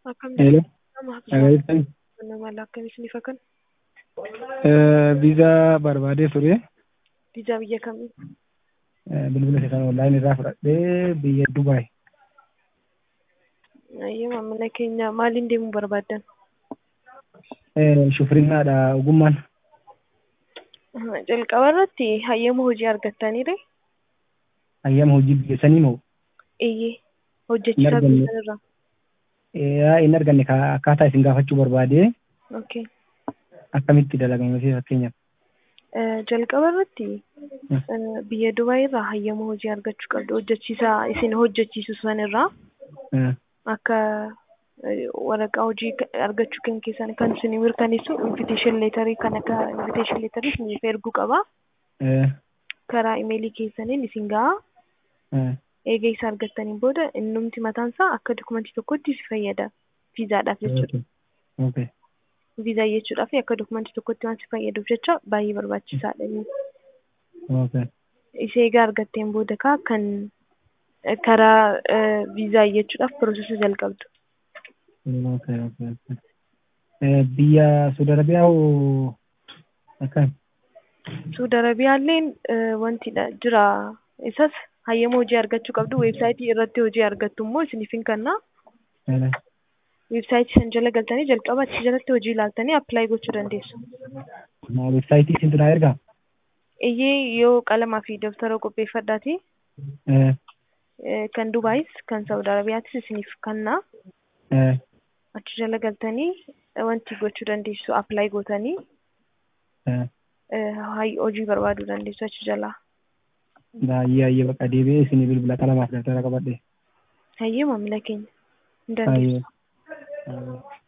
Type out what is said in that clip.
Akkam Hello. nama Agaittan nama lakkaa'insi ni fakkan viizaa barbaadee ture. viizaa biyya kamii Bilbila isa kana onlaayinii irraa fudhadhee biyya Dubaay. ayyee maamila keenya maaliin deemuu barbaaddan Shufrinnaadha ogummaan. jalqaba irratti hayyama hojii argattaniire Hayyama hojii biyya sanii moo? iyyee hojjechiisaa Hin arganne. biyya sanarraa Yaa hin arganne ka- akkaataa isin gaafachuu barbaadee okay akkamitti dalagame fi fakkeenyaaf. Eh, jalqaba irratti Hmm. eh, biyya Dubaay irraa hayyama hojii argachuu qabdu hojjechiisaa isin hojjechiisu sanirraa Eh, akka eh, waraqaa hojii ka- argachuu kan keessan kan isin mirkaneessu invitation leetarii kan akka invitation leetarii isiniif erguu qaba eh, karaa imeelii keessaniin isin ga'a eh, eega isa argattaniin booda innumti mataan isaa akka dokumentii tokkotti si fayyada viizaadhaaf jechuudha okay. Okay. viizaa jechuudhaaf akka dokumentii tokkotti waan si fayyaduuf jecha baay'ee barbaachisaadha inni. Okay. isa egaa argatteen booda kaa kan eh, karaa eh, viizaa jechuudhaaf piroosesa jalqabdu. Okay. Okay. Okay. Eh, Biyya Saudi Arabiyaa hoo akkam? Suudi Arabiyaalleen eh, wantidha jira isas hayyama hojii argachuu qabdu weebsaayitii irratti hojii argattu immoo isiniif hin kenna Eh, weebsaayitii san jala galtanii jalqaba achi jalatti hojii ilaaltanii appilaayi gochuu dandeessu. ma- Weebsaayitii isintu naa ergaa? Iyyee yoo qalamaa fi dabtara qopheeffadhaati Eh, eh, kan Dubaayis kan Saudi Arabiyaatis isiniif kenna eh, achi jala galtanii eh, wanti gochuu dandeessu appilaayi gootanii eh. eh, hay- hojii barbaaduu dandeessu achi jalaa. Baay'ee baay'ee bakka deebi'ee isinii bilbila qalamaaf dabtara qabadhe. Hayyee maamila keenya hin Baay'ee. dandeessu. Baay'ee.